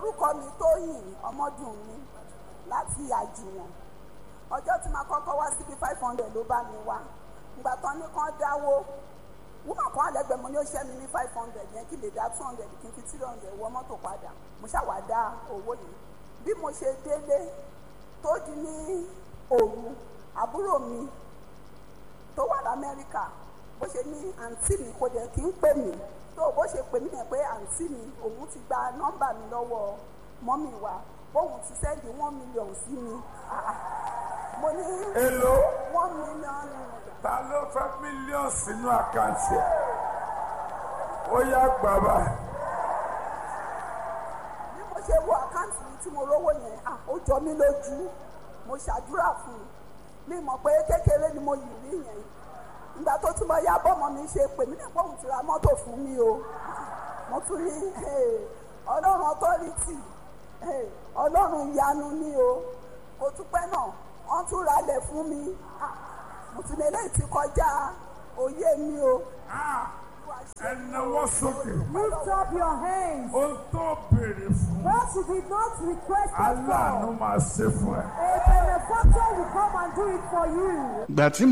orúkọ mi tóyìn ọmọdún mi láti àjùwọ̀n ọjọ́ tí màá kọ́kọ́ wá síbi five hundred ló bá mi wá ìgbà tán ní kán dáwó wúmọ̀ kan àlẹ́gbẹ̀ẹ́ mo ní ó ṣẹ́ mi ní five hundred yẹn kí lè dá two hundred kí n fi three hundred wọ mọ́tò padà mo ṣàwá dá owó yìí bí mo ṣe délé tó di ní òru àbúrò mi tó wà lamẹ́ríkà bó ṣe ní àǹtí mi kò dẹ̀ kí ń pè mí tó bó ṣe pè mí yẹn pé àǹtí mi òun ti gba nọ́mbà mi lọ́wọ́ mọ́mì wa bóun ti sẹ́ndì one million sí mi Ah, ah. mo ní Èló? one million naira. ta ló fẹ́ mílíọ̀nù sínú àkáǹtì ẹ̀ ó yá gbàgbà bí mo ṣe wo àkáǹtì mi tí mo rówó yẹn ah, ó jọ mí lójú mo ṣàdúrà fún un mi mọ̀ pé kékeré ni mo yìí rí yẹn ìgbà tó tún mọ ya bọ́mọ mi ṣe pè mí nípa òun ti ra mọ́tò fún mi o mo tún ní eh, ọlọ́run authority eh, ọlọ́run ìyanu ni o kò tún pẹ́ náà wọ́n tún ralẹ̀ fún mi Ah, mo tún lè léyìí ti kọjá òye mi o. ẹnáwó sókè Lift up your hands. ó tó béèrè fún What you did not request aláàánú for, máa ṣe fún ẹ. a benefactor will come and do it for you. ìgbà tí